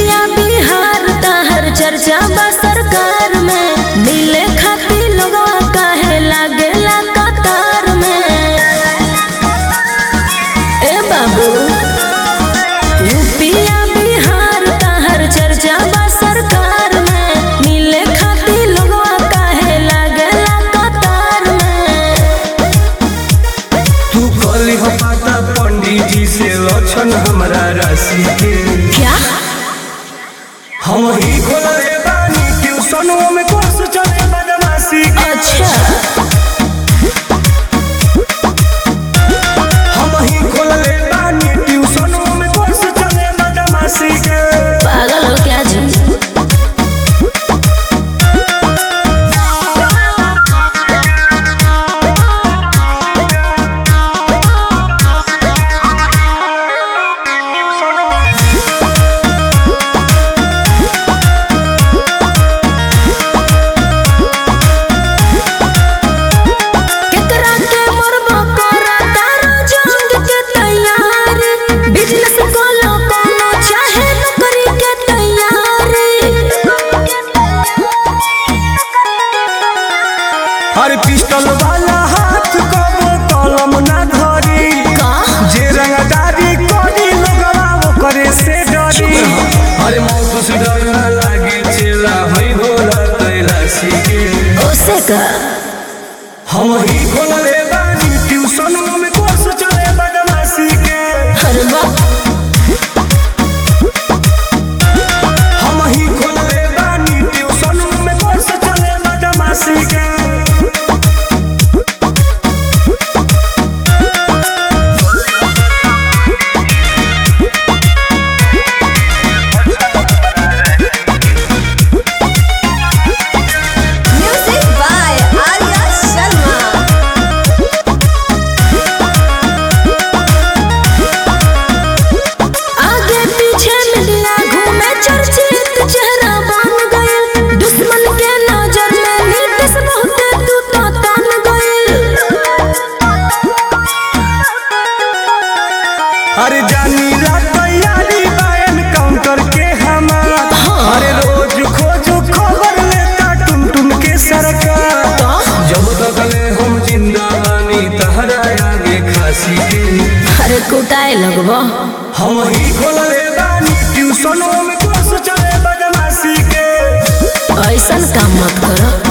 यूपिया बिहार ताहर चर्चा बा सरकार में मिले खातिर लोगवा काहे लागेला कतार में ए बाबू यूपिया बिहार ताहर चर्चा बा सरकार में मिले खातिर लोगवा काहे लागेला कतार में तू कल हो पाता पंडित जी से लक्षण हमारा राशि के क्या हम ही खोले बानी ट्यूशनों में कोर्स चले बदमाशी के अच्छा हम ही खोले बानी ट्यूशनों में कोर्स चले बदमाशी के पागल हो क्या जी केकरा के मरबो करा तारो जंग के तैयारी बिजनेस कोलो कोनो चाहे नौकरी के तैयारी हर पिस्टल वाला हाथ कबो कलम ना धरी का जे रंगदारी करी लोगवा वो करे से डरी अरे मौत से डर ना लागे चेला हई भोला कैलाशी के ओसे का हम ही खोले बानी ट्यूशन में कोर्स चले बदमाशी के हर बात हम ही खोले बानी ट्यूशन में कोर्स चले बदमाशी के Music by Arya Sharma. आगे पीछे मिलिया घूमे चर्चित चेहरा बन गए दुश्मन के नजर में नीतीश बहुत तू तो तन गए अरे जानी ला तैयारी बायन काउंटर के हमारा अरे रोज खोज खबर लेता टुन टुन के सरकार जब तक ले हम जिंदा बानी तहरा आगे खासी के अरे कुटाए लगबो हम ही खोले बानी ट्यूशनों में कोर्स चले बदमाशी के ऐसन काम मत करो